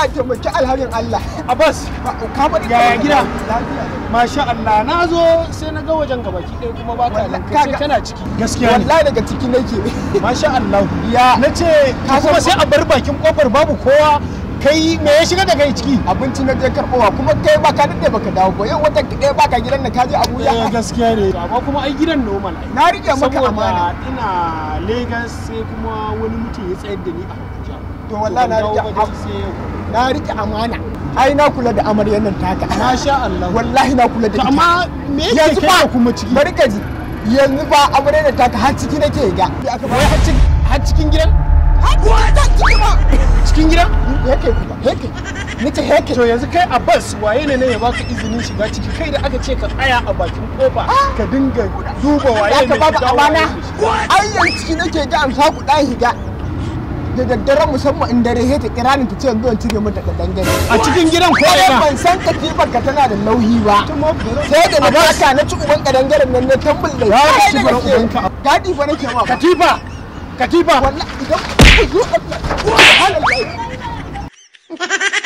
Allah ya taimaki alhamin Allah Abbas ka bari Yaya gida? lafiya masha Allah na zo sai na ga wajen gabaki ɗaya kuma ba ka nan kai sai Kaga- kana ciki gaskiya ne wallahi daga ciki nake masha Allah Ya. na ce ka kuma sai a bar bakin kofar babu kowa kai me ya shiga da kai ciki abinci na je karbowa kuma kai ba ka dade baka dawo ba yau wata ɗaya baka gidan da ka je eh Abuja gaskiya ne amma kuma ai gidan normal ai na rike maka amana saboda ina Lagos sai kuma wani mutum ya tsayar da ni a Abuja to wallahi na Ban dawo rike ba am- dai sai yau na rike amana ai na kula da amaryar nan taka masha Allah wallahi na kula da to ita amma me yake yanzu kai ba ka kuma ciki bari ka ji yanzu ba amaryar nan taka har ciki nake ga aka ba wai har cikin har cikin gidan har ciki ba cikin gidan heke kuma heke nace heke to yanzu kai Abbas waye ne ne ya baka izinin shiga ciki kai da aka ce ka tsaya a bakin kofa ka dinga duba waye aka ne babu shiga, waye amana ne shiga. ai yanzu ciki nake ga amsa ku dan higa da daddare musamman in dare he ta kira ni ta ce yanzu in cire mata da dangane a cikin gidan ko Kawai ina ban san katifar ka tana da nauyi ba sai da na Abbas. taka na ci uban kadangaren nan na tambul da Ya Kai ci da uban gaske. ubanka. gadi fa nake ma ba katifa katifa wallahi idan ku zo Allah subhanallahi